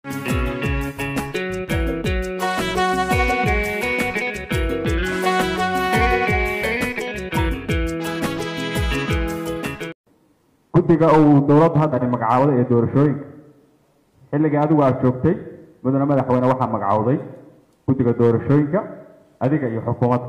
guddiga uu dowladdu haddani magacaawaday ee doorashooyinka xilligii adigu aada joogtay mudane madaxweyne waxaa magacowday guddiga doorashooyinka adiga iyo xukuumadda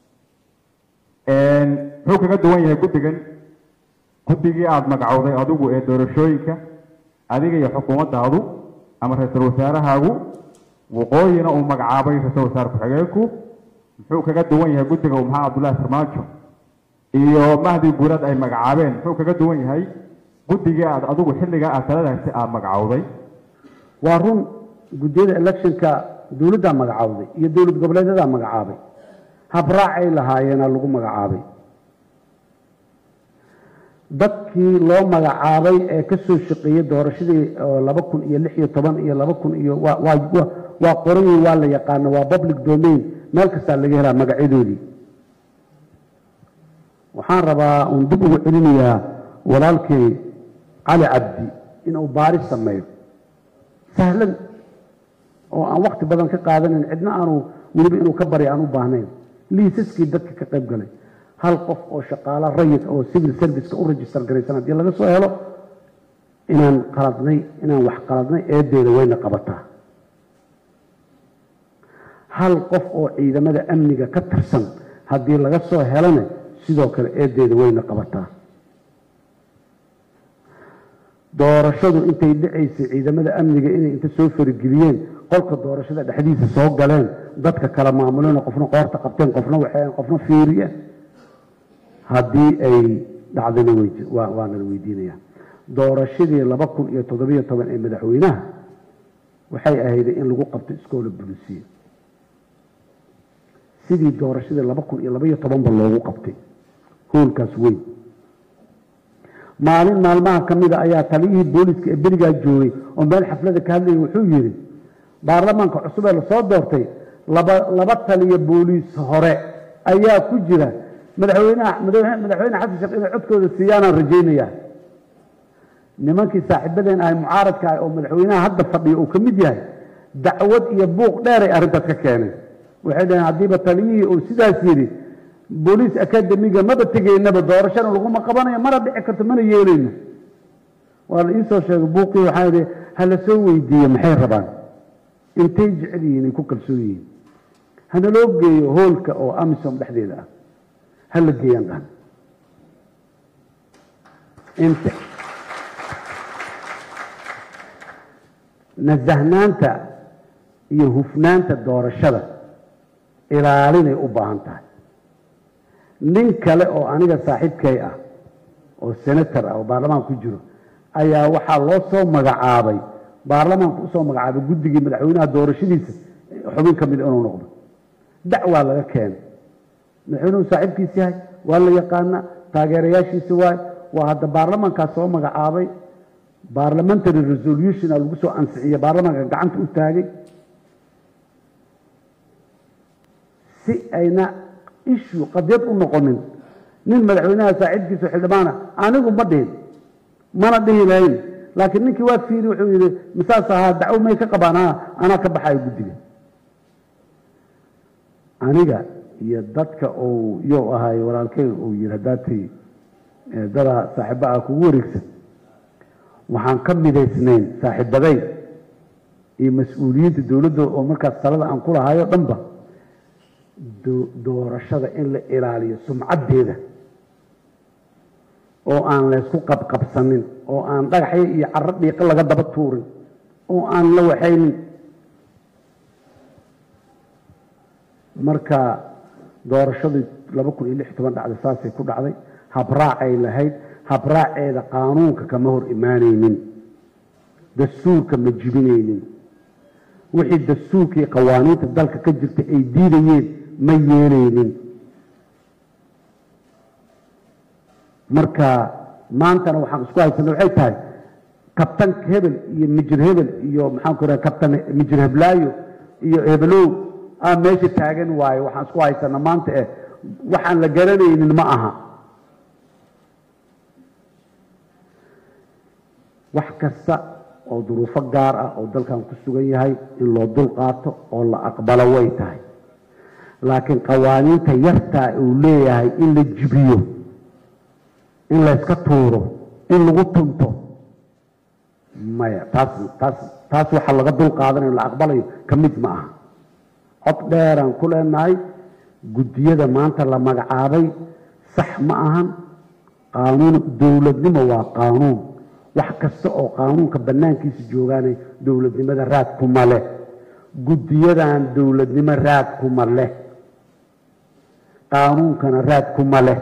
muxuu kaga duwan yahay guddigan guddigii aada magacowday adigu ee doorashooyinka adiga iyo xukuumaddaadu ama ra-iisul wasaarahaagu waqooyina uu magacaabay ra-iisul wasaare ku-xigeenku muxuu kaga duwan yahay guddiga uu maxaa cabdullaahi farmaajo iyo mahdi guurad ay magacaabeen muxuu kaga duwan yahay guddigii aad adigu xilligaa aad taladaasi aada magacowday waa run guddiyada electionka dowladdaa magacawday iyo dowlad goboleedadaa magacaabay habraacay lahaayeena lagu magacaabay dadkii loo magacaabay ee ka soo shaqeeyey doorashadii laba kun iyo lix iyo toban iyo laba kun iyo waa qorayi waa la yaqaano waa public domain meel kastaa laga helaa magacyadoodii waxaan rabaa uun dib ugu celinayaa walaalkay cali cabdi inuu baaris sameeyo sahlan oo aan wakti badan ka qaadanayn cidna aanu weliba inuu ka barya aan u baahnayn liisaskii dadka ka qayb galay hal qof oo shaqaalo rayid oo civil serviceka u register garaysan haddii laga soo helo inaan qaladnay inaan wax qaladnay eedeeda wayna qabataa hal qof oo ciidamada amniga ka tirsan haddii laga soo helana sidoo kale eedeeda wayna qabataa doorashadu intay dhacaysay ciidamada amniga inay inta soo farageliyeen qolka doorashada dhexdiisa soo galeen dadka kala maamuleen qofna qoorta qabteen qofna waxeen qofna fiiriye haddii ay dhacdana waana la weydiinaya doorashadii laba kun iyo toddobiyo toban ee madaxweynaha waxay ahayd in lagu qabto iskoola bulisiya sidii doorashadii laba kun iyo labaiyo tobanba loogu qabtay hoolkaas weyn maalin maalmaha ka mida ayaa taliyihii booliska ee berigaa joogay oo meel xaflada ka hadlayay wuxuu yidhi baarlamaanka cusub ee lasoo doortay laba laba taliya booliis hore ayaa ku jira madaxweynaha madaxweyne xasan sheekh inay codkooda siiyaanaan rajaynayaa nimankii saaxiibadeen ahay mucaaradka ah oo madaxweynaha hadda fadhiya uu ka mid yahay dacwad iyo buuq dheeray arrintaas ka keeneen waxay dhaheen haddiiba taliyihii uu sidaas yidhi booliis academiga maba tegaynaba doorashana laguma qabanayo mana dhici karto mana yeelayno waa la iisoo sheegay buuqii waxaa yidhi hala soo weydiiye maxay rabaan intay jecel yihiin ay ku kalsoon yihiin hana loo geeyo hoolka oo amisom dhexdeeda ah hala geeyaan dhan inta nasahnaanta iyo hufnaanta doorashada ilaalinay u baahan tahay nin kale oo aniga saaxiibkay ah oo senator ah oo baarlamaanka ku jiro ayaa waxaa loo soo magacaabay baarlamaanka usoo magacaabay guddigii madaxweynaha doorashadiisa xubin ka mid inuu noqdo dacwaa laga keenay madaxweynuhu saaxiibkiis yahay waa la yaqaana taageerayaashiisa waay waa hadda baarlamaankaas soo magacaabay barlamentary resolution a lagu soo ansixiyey baarlamaanka gacanta u taagay si ayna ishu qadiyad u noqonin nin madaxweynaha saaxiibkiisa xildhibaana anigu ma dhihin mana dhihi lahayn laakiin ninkii waa fiiri wuxuu yidhi misaas ahaa dacwo may ka qabaan anaa ka baxayo guddiga aniga iyo dadka uu yow ahay walaalkey uu yidhi haddaatay dadaa saaxiiba ah kugu wareegsan waxaan ka midaysnayn saaxiibaday iyo mas-uuliyiinta dowladda oo markaas talada aan ku lahayo dhanba doorashada in la ilaaliyo sumcaddeeda oo aan laysku qabqabsanin oo aan dhagaxyo iyo caro dhiiqo laga daba tuurin oo aan la waxaynin marka doorashadii laba kun iyo lix toban dhacday saasay ku dhacday habraacay lahayd habraaceeda qaanuunka kama hor imaanaynin dastuurka ma jibinaynin wixii dastuurka iyo qawaaniinta dalka ka jirta ay diidayeen ma yeelaynin marka maantana waxaan isku haysana waxay tahay kabtan hebel iyo mijir hebel iyo maxaan ku raha kabtan mijir heblaayo iyo hebelow aa meesha taagan waayo waxaan isku haysana maanta eh waxaan la garanaynin ma aha wax kasta oo duruufo gaar ah oo dalkan ku sugan yahay in loo dul qaato oo la aqbalo way tahay laakiin qawaaniinta yartaa uu leeyahay in la jibiyo in layska tuuro in lagu tunto maya taas taas taas waxaa laga dul qaadanayo la aqbalayo ka mid ma aha cod dheeraan ku leenahay guddiyada maanta la magacaabay sax ma ahan qaanuun dowladnimo waa qaanuun wax kasta oo qaanuunka bannaankiisa joogaanay dowladnimada raad kuma leh guddiyadan dowladnimo raad kuma leh qaanuunkana raad kuma leh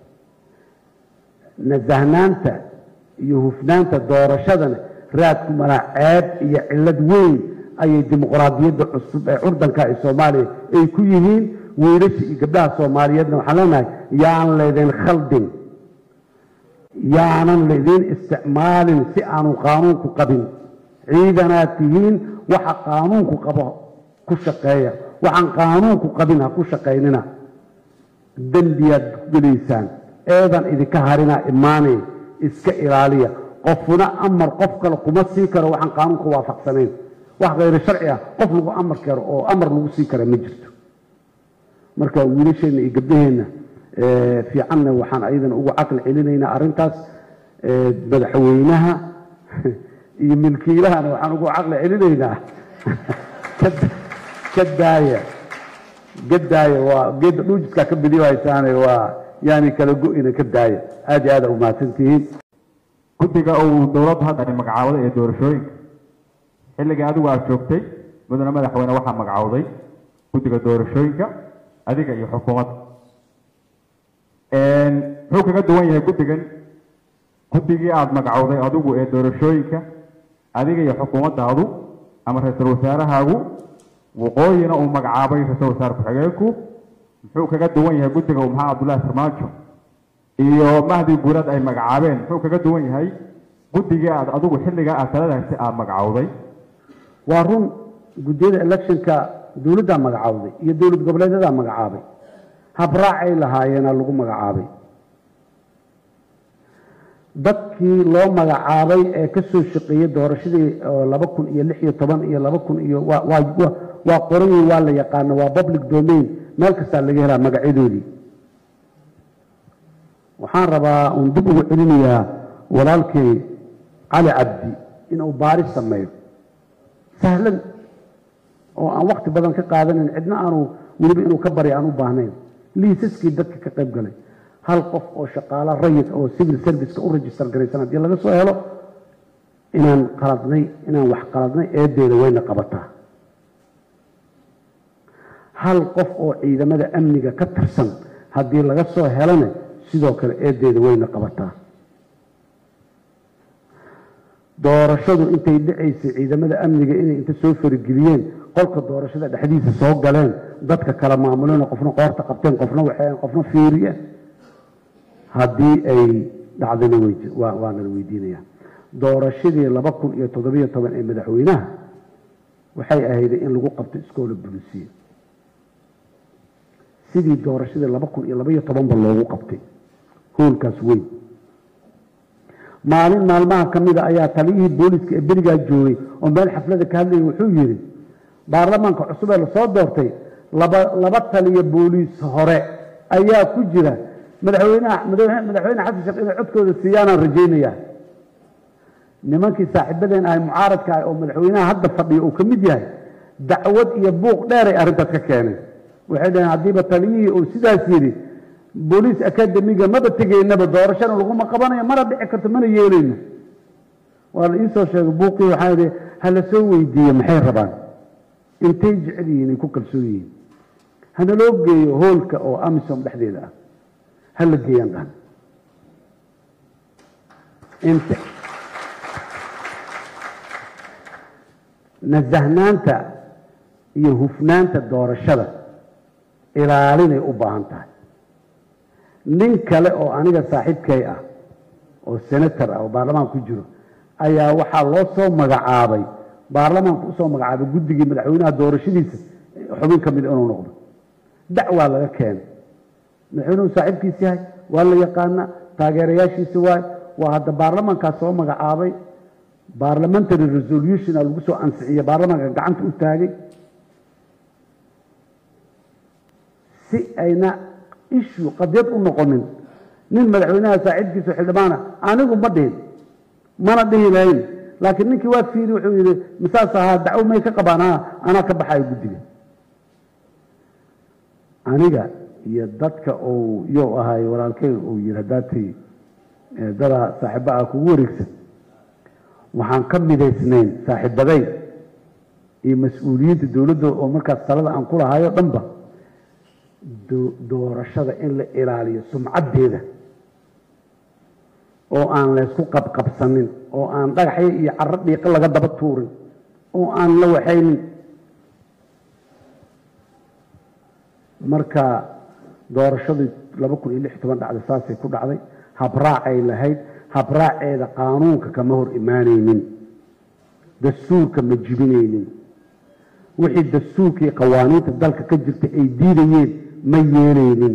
nasahnaanta iyo hufnaanta doorashadana raad kuma leh ceeb iyo cillad weyn ayay dimuqraadiyadda cusub ee curdanka ee soomaaliya ay ku yihiin wiilasha iyo gabdhaha soomaaliyeedna waxaan leenahay yaan laydin khaldin yaanan laydin isticmaalin si aanu qaanuunku qabin ciidanaad tihiin waxa qaanuunku qabo ku shaqeeya waxaan qaanuunku qabin ha ku shaqaynina dembiyaad ku gelaysaan eedan idinka harinaa imaanay iska ilaaliya qofuna amar qof kale kuma sii karo waxaan qaanuunka waafaqsanayn wax khayro sharci ah qof lagu amar karo oo amar lagu sii kara ma jirto marka wiilasheenna iyo gabdhaheenna fiicanna waxaan ayadana ugu caqli celinaynaa arrintaas madaxweynaha iyo milkiilahana waxaan ugu caqli celinaynaa ka daaya ka daaya waa geedda dhuujiskaa ka bidiyo haysaane waa yaani kala go-ina ka daaya aad iyo aada umahadsantihiin guddiga uu dowladdu hadda ay magacaawaday ee doorashooyinka xilligii adigu aad joogtay mudane madaxweyne waxaa magacawday guddiga doorashooyinka adiga iyo xukuumadda muxuu kaga duwan yahay guddigan guddigii aada magacowday adigu ee doorashooyinka adiga iyo xukuumaddaadu ama ra-iisul wasaarahaagu waqooyina uu magacaabay ra-isul wasaare ku-xigeenku muxuu kaga duwan yahay guddiga uu maxamed cabdullaahi farmaajo iyo mahdi guurad ay magacaabeen muxuu kaga duwan yahay guddigii aad adigu xilligaa aad taladaasi aada magacowday waa run guddiyada electionka dowladdaa magacawday iyo dowlad goboleedyadaa magacaabay habraacay lahaayeena lagu magacaabay dadkii loo magacaabay ee ka soo shaqeeyey doorashadii laba kun iyo lix iyo toban iyo laba kun iyo waa qoran yihin waa la yaqaano waa public domain meel kastaa laga helaa magacyadoodii waxaan rabaa uun dib ugu celinayaa walaalkay cali cabdi inuu baaris sameeyo sahlan oo aan wakti badan ka qaadanan cidna aanu weliba inuu ka barya aan u baahnayn liisaskii dadka ka qayb galay hal qof oo shaqaalo rayid oo civil serviceka u register garaysan haddii laga soo helo inaan qaladnay inaan wax qaladnay eedeeda wayna qabataa hal qof oo ciidamada amniga ka tirsan haddii laga soo helana sidoo kale eedeeda wayna qabataa doorashadu intay dhacaysay ciidamada amniga inay inta soo farageliyeen qolka doorashada dhexdiisa soo galeen dadka kala maamuleen qofna qoorta qabteen qofna waxeen qofna fiiriye haddii ay dhacdana waa nala weydiinaya doorashadii laba kun iyo toddobiyo toban ee madaxweynaha waxay ahayd in lagu qabto iskoola bulisiya sidii doorashadii laba kun iyo labaiyo tobanba loogu qabtay hoolkaas weyn maalin maalmaha ka mida ayaa taliyihii booliska ee berigaa joogay oo meel xaflada ka hadlayay wuxuu yidhi baarlamaanka cusub ee lasoo doortay laba laba taliyo booliis hore ayaa ku jira madaxweynaha madaxweyne xasan sheekh inay codkooda siiyaanaan rajaynayaa nimankii saaxiibadeen ahay mucaaradka ah oo madaxweynaha hadda fadhiya uu ka mid yahay dacwad iyo buuq dheeray arrintaas ka keenay waxay dhaheen haddiiba taliyihii uu sidaas yidhi booliis akademiga maba tegaynaba doorashana laguma qabanayo mana dhici karto mana yeelayno waa la iisoo sheegay buuqii waxaa idhi hala soo weydiiye maxay rabaan intay jecel yihiin ay ku kalsoon yihiin hana loo geeyo hoolka oo amisom dhexdeeda ah hala geeyaan dhan int nasahnaanta iyo hufnaanta doorashada ilaalinay u baahan tahay nin kale oo aniga saaxiibkay ah oo senator ah oo baarlamaanka ku jiro ayaa waxaa loo soo magacaabay baarlamaanka usoo magacaabay guddigii madaxweynaha doorashadiisa xubin ka mid inuu noqdo dacwaa laga keenay madaxweynuhu saaxiibkiis yahay waa la yaqaana taageerayaashiisa waay waa hadda baarlamaankaa soo magacaabay parliamentary resolution a lagu soo ansixiyey baarlamaanka gacanta u taagay si ayna issue qadiyad u noqonin nin madaxweynaha saaxiibkiisa xildhibaana anigu ma dhihin mana dhihi lahayn laakiin ninkii waa fiiri wuxuu yidhi masaas ahaa dacwo may ka qabaan "Ah, anaa ka baxayo guddiga aniga iyo dadka uu yow ahay walaalkey uu yidhi haddaatay eh, dadaa saaxiiba ah kugu wareegsan waxaan ka midaysnayn saaxiibaday iyo mas-uuliyiinta dowladda oo markaas talada aan ku lahayo dhanba do- doorashada in la ilaaliyo sumcaddeeda oo aan laysku qabqabsanin oo aan dhagaxyo iyo caro dhiiqo laga daba tuurin oo aan la waxaynin marka doorashadii laba kun iyo lix toban dhacday saasay ku dhacday habraacay lahayd habraaceeda qaanuunka kama hor imaanaynin dastuurka ma jibinaynin wixii dastuurka iyo qawaaniinta dalka ka jirta ay diidayeen ma yeelaynin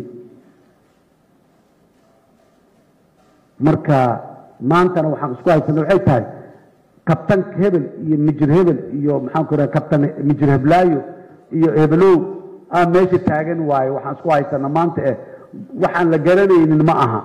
marka maantana waxaan isku haysanay waxay tahay kabtanka hebel iyo mijir hebel iyo maxaan ku raha kabtan mijir heblaayo iyo hebelow aa meesha taagan waaye waxaan isku haysana maanta eh waxaan la garanaynin ma aha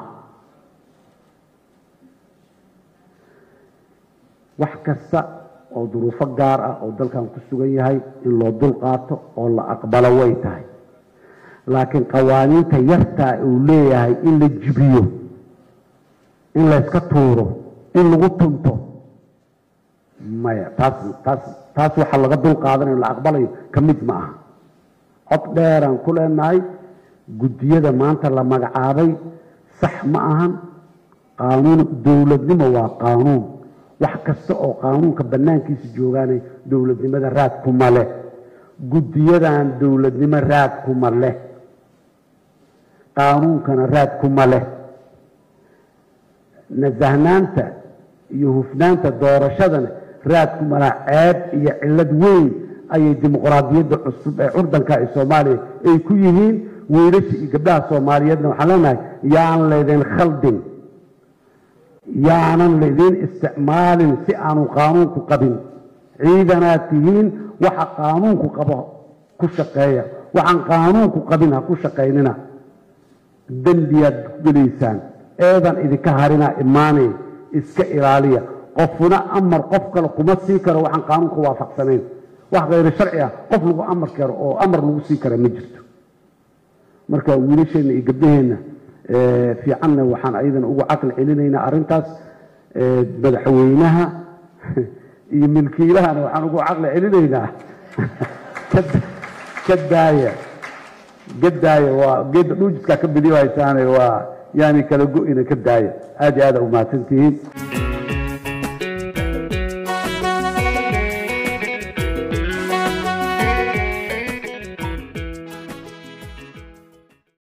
wax kasta oo duruufo gaar ah oo dalkan ku sugan yahay in loo dul qaato oo la aqbalo way tahay laakiin qawaaniinta yartaa uu leeyahay in la jibiyo in layska tuuro in lagu tunto maya taas taas taas waxa laga dul qaadanayo la aqbalayo ka mid ma aha cod dheeraan ku leenahay guddiyada maanta la magacaabay sax ma ahan qaanuun dowladnimo waa qaanuun wax kasta oo qaanuunka bannaankiisa joogaanay dowladnimada raad kuma leh guddiyadan dowladnimo raad kuma leh qaanuunkana raad kuma leh nasahnaanta iyo hufnaanta doorashadana raad kuma leh ceeb iyo cillad weyn ayay dimuqraadiyadda cusub ee curdanka ee soomaaliya ay ku yihiin wiilasha iyo gabdhaha soomaaliyeedna waxaan leenahay yaan laydin khaldin yaanan laydin isticmaalin si aanu qaanuunku qabin ciidanaad tihiin waxa qaanuunku qabo ku shaqeeya waxaan qaanuunku qabin ha ku shaqaynina dembiyaad gelaysaan eedan idinka harinaa imaanay iska ilaaliya qofuna amar qof kale kuma sii karo waxaan qaanuunka waafaqsanayn wax khayro sharci ah qof lagu amar karo oo amar lagu sii kara ma jirto marka wiilasheenna iyo gabdhaheenna eh, fiicanna waxaan ayadana ugu caqli celinaynaa arrintaas eh, madaxweynaha iyo milkiilahana waxaan ugu caqli celinaynaa ka- ka daaya ka daaya waa geedda dhuujiskaa ka bidiyo haysaane waa yaani kala go-ina ka daaya aad iyo aada umahadsantihiin